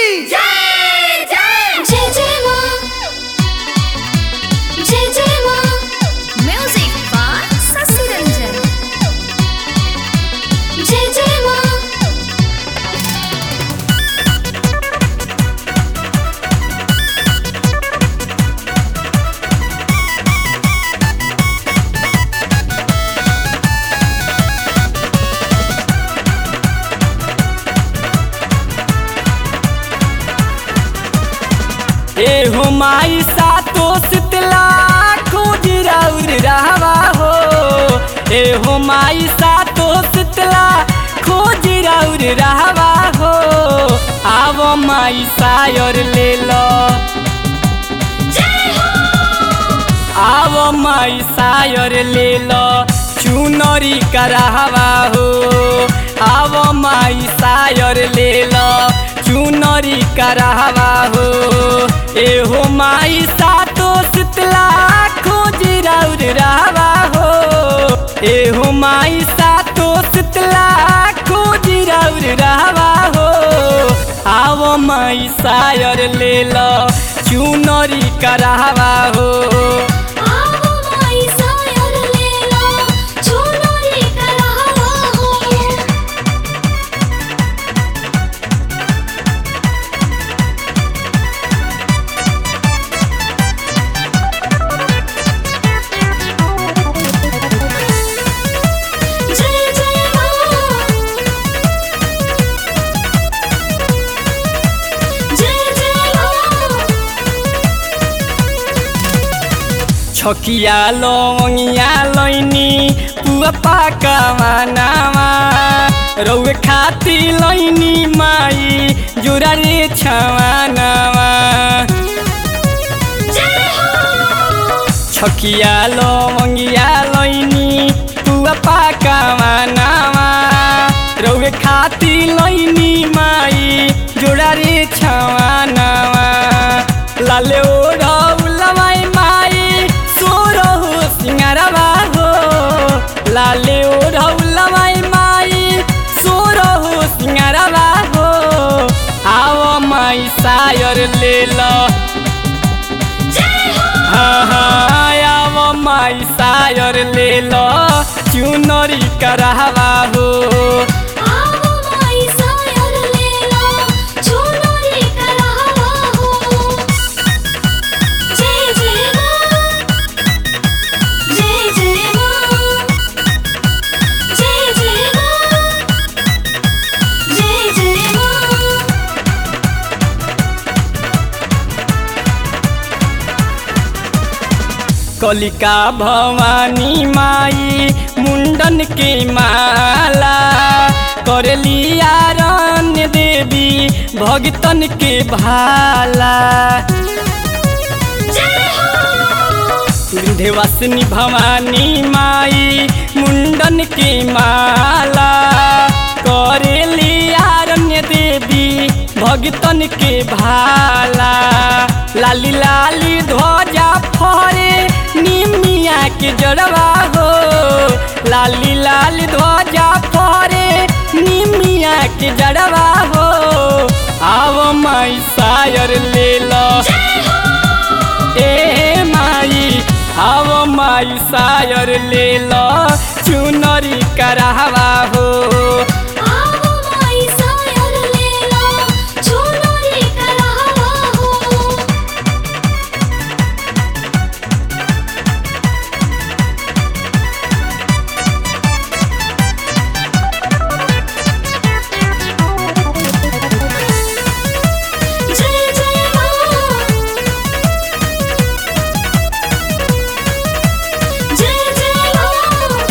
जय जय जय जय माँ जय जय माँ म्यूजिक बाय शशि रंजन जय जय माँ ए हो माई सातो शीतला खोजराउर रहवा हो ए हो माई सातो शीतला खोजराउर रहवा हो आव माई सायर ले लो आव माई सायर ले लो चुनरी करहवा हो आव माई सायर ले लो चुनरी करहवा हो ए हो माई सातो शीतला खोज राउर रहवा हो ए हो माई सातो शीतला खोज राउर रहवा हो आव माई सायर ले लो चुनरी करहवा हो आवो माई सायर ले लो चुनरी करहवा हो जय जय माँ जय जय माँ छकिया लौंगिया लैनी पुआ पाका मानावा रौए खाती लैनी माई जुरा रे छवानावा जय हो छकिया लौंगिया लैनी पुआ पाका मानावा रौए खाती लैनी माई जुरा रे छवानावा लाले ओढ़ौलमाई माई सोरहु सिंगारवा हो लाले ओढ़ौलमाई माई सोरहु सिंगारवा हो आव माई सायर ले लो हाँ हाँ आव माई सायर ले लो चुनरी करहवा हो आवो माई सायर ले लो चुनरी करहवा हो जय जय माँ जय जय माँ जय जय माँ जय जय माँ कलिका भवानी माई मुंडन के माला करलिया रण्य देवी भगतन के भाला विंध्यवासिनी भवानी माई मुंडन के माला करेलिया रण्य देवी भगतन के भाला लाली लाली ध्वजा फरे निमिया के जड़वा हो लाली लाली ध्वजा फरे निमिया के जड़वा हो आव माई सायर ले लो ए माई आव माई सायर ले लो चुनरी करहवा हो आवो माई सायर ले लो चुनरी करहवा हो जय जय माँ जय जय माँ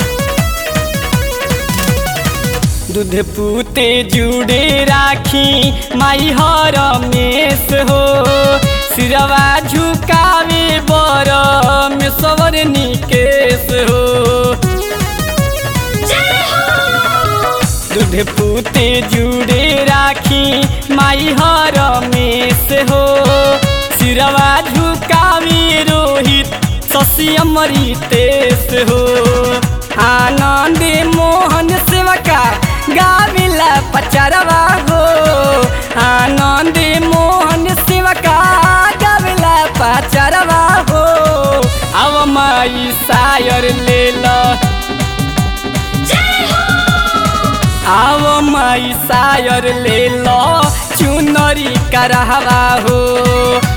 दूध पूते जुड़े राखी माई हर मेस हो सिरवा झुकावे बर में सवर निकेश हो दूध पूते जुड़े राखी माई हर मेस हो सिरवा झुकावे रोहित शशि अमृतेश हो आनंद मोहन सेवका गाविला पचरवा हो आनंद सायर ले लो जय हो आओ माई सायर ले लो चुनरी करहवा हो